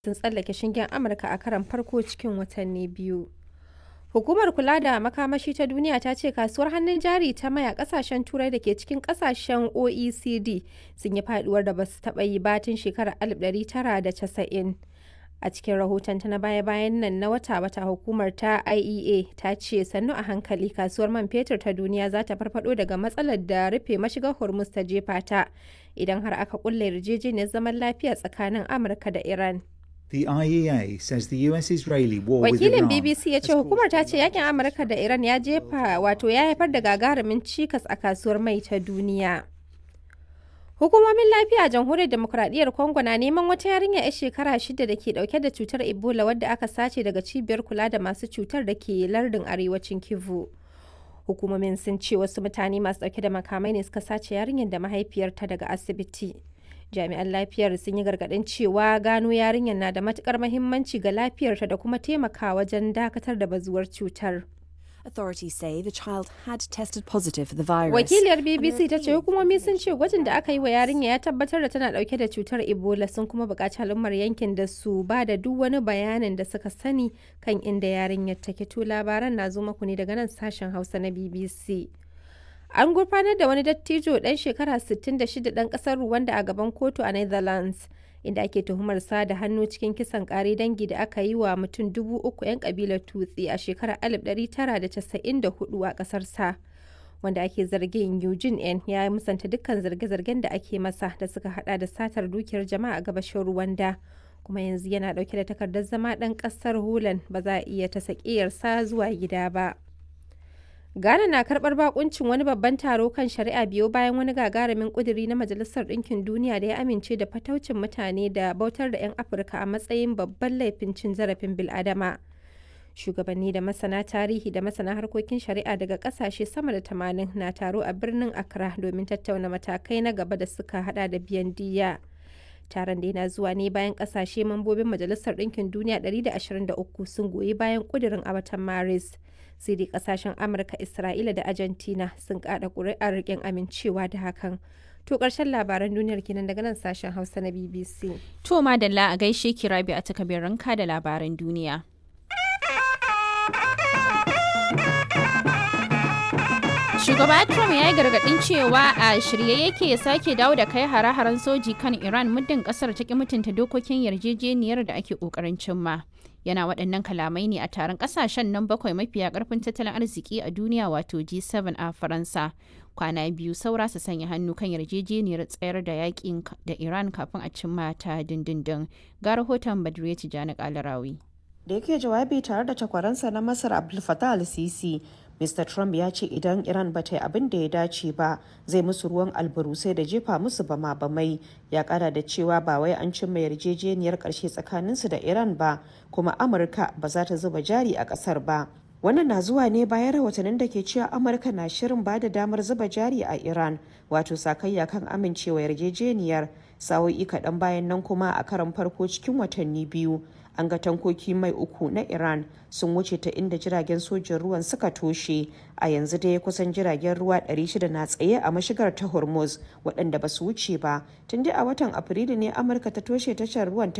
sun tsallake shingen Amurka a karon farko cikin watanni biyu. Hukumar kula da makamashi ta duniya ta ce kasuwar hannun jari ta maya kasashen turai da ke cikin kasashen OECD sun yi faduwar da ba su taɓa yi batun shekarar 1990. A cikin rahotonta na baya-bayan nan na wata-wata hukumar ta IEA ta ce sannu a hankali kasuwar man fetur ta duniya za ta farfado daga matsalar da rufe mashigar Hormuz ta jefa ta idan har aka kulle yarjejeniyar zaman lafiya tsakanin Amurka da Iran. The IEA says the US-Israeli war with Wakilin Iran BBC ya ce hukumar ta ce yakin Amurka da Iran ya jefa wato ya haifar da gagarumin cikas a kasuwar mai ta duniya. Hukumomin lafiya a jamhuriyar demokuraɗiyyar Congo na neman wata yarinya 'yar shekara shida da ke ɗauke da cutar Ebola wadda aka sace daga cibiyar kula da masu cutar da ke lardin arewacin Kivu. Hukumomin sun ce wasu mutane masu ɗauke da makamai ne suka sace yarinyar da mahaifiyarta daga asibiti. Jami'an lafiyar sun yi gargaɗin cewa gano yarinyar na da matukar mahimmanci ga lafiyarta da kuma taimaka wajen dakatar da bazuwar cutar. Authorities say the child had tested positive for the virus. Wakiliyar BBC ta ce hukumomi sun ce gwajin da aka yi wa yarinya ya tabbatar da tana dauke da cutar Ebola sun kuma buƙaci al'ummar yankin da su ba da duk wani bayanin da suka sani kan inda yarinyar take to labaran na zo maku ne daga nan sashen Hausa na BBC. An gurfanar da wani dattijo ɗan shekara 66 ɗan ƙasar Rwanda a gaban kotu a Netherlands. inda ake tuhumar sa da hannu cikin kisan kare dangi da aka yi wa mutum dubu uku 'yan kabilar tutsi a shekarar 1994 a kasar sa wanda ake zargin Eugene N ya musanta dukkan zarge-zargen da ake masa da suka hada da satar dukiyar jama'a a gabashin Rwanda kuma yanzu yana dauke da takardar zama dan kasar Holland ba za a iya ta sa zuwa gida ba. Ghana na karbar bakuncin wani babban taro kan shari'a biyo bayan wani gagarumin kuduri na Majalisar Ɗinkin Duniya da ya amince da fataucin mutane da bautar da 'yan Afirka a matsayin babban laifin cin zarafin bil'adama. Shugabanni da masana tarihi da masana harkokin shari'a daga kasashe sama da tamanin na taro a birnin Accra domin tattauna matakai na gaba da suka hada da biyan diya. Taron da yana zuwa ne bayan kasashe mambobin Majalisar Ɗinkin Duniya 123 sun goyi bayan kudirin a watan Maris. sai dai kasashen amurka isra'ila da argentina sun kada kuri'ar rikin amincewa da hakan to karshen labaran duniyar kenan daga nan sashen hausa na bbc To madalla a gaishe ki rabi a takabirinka da labaran duniya. Shugaba Trump ya yi gargaɗin cewa a shirye yake ya sake dawo da kai hare-haren soji kan Iran muddin ƙasar ta ki mutunta dokokin yarjejeniyar da ake ƙoƙarin cimma. Yana waɗannan kalamai ne a taron ƙasashen nan bakwai mafiya ƙarfin tattalin arziki a duniya wato G7 a Faransa. Kwana biyu saura su sanya hannu kan yarjejeniyar tsayar da yakin da Iran kafin a cimma ta dindindin. Ga rahoton Badriya Tijjani Kalarawi. da yake jawabi tare da takwaransa na masar abdul fattah al-sisi mr trump ya ce idan iran ba ta yi abin da ya dace ba zai musu ruwan albarusai da jefa musu bama bamai ya kara da cewa ba wai an cimma yarjejeniyar karshe tsakaninsu da iran ba kuma amurka ba za ta zuba jari a kasar ba wannan na zuwa ne bayan rahotannin da ke cewa amurka na shirin ba da damar zuba jari a iran wato sakayya kan amincewa yarjejeniyar sa'o'i kaɗan bayan nan kuma a karan farko cikin watanni biyu an ga tankoki mai uku na iran sun wuce ta inda jiragen sojin ruwan suka toshe a yanzu dai kusan jiragen ruwa 600 na tsaye a mashigar ta hormuz waɗanda ba su wuce ba tun dai a watan afrilu ne amurka ta toshe tashar ruwan ta